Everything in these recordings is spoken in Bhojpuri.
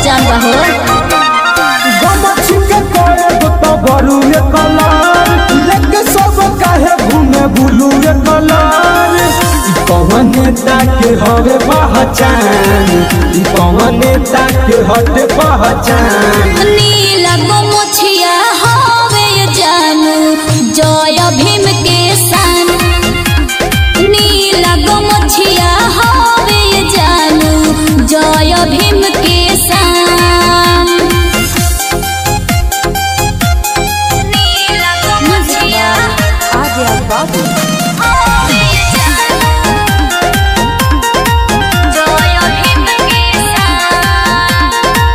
जान बा हो गमछी के करब तो बरुए कलर लेके सब काहे घूमे बुलुए कलर ई कौन नेता के हवे पहचान ई कौन नेता के हटे पहचान नीला गोमुछिया हवे जानू जय भीम के सान नीला गोमुछिया हवे जानू जय भीम के सान नीला गोमुछिया Adya Babu. हवे जानू जय भीम के सान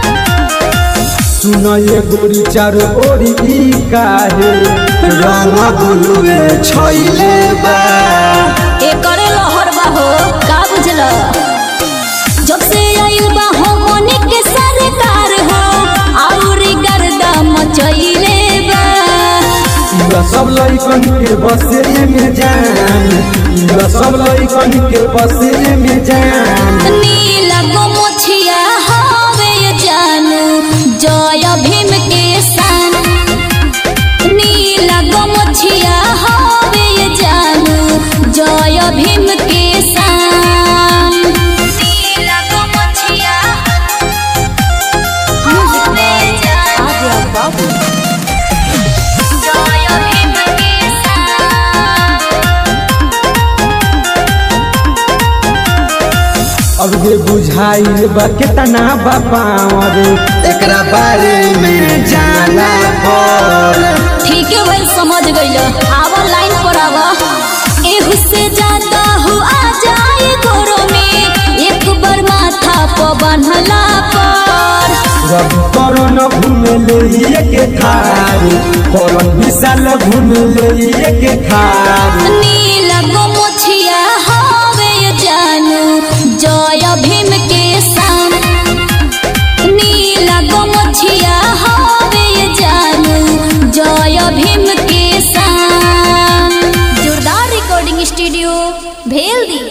सुन ये गोरी चारो ओरी ई काहे रंग बुलुए छैले बा एकर लहर बा हो का बुझल जब से आइल बा हो मोने के सरकार हो आउरी गर्दा मचइले बा इला सब लइकन के बसे में जान इला सब लइकन के बसे में जान नीला गोमुछिया हवे जानू जय भीम के सान नीला गोमुछिया हवे जानू जय भीम के सान नीला गोमुछिया हवे जानू Adya Babu. जय भीम के सान अब जे बुझाइल बा केतना बा पावर एकरा बारे में जाना पर ठीक है भाई समझ गइल आवा लाइन पर आवा एहू से ज्यादा हो आ जाए गोरो में एक बार माथा पर बन्हला पर रब करन घूमे ले के खार करन विशाल घूमे ले के खार नील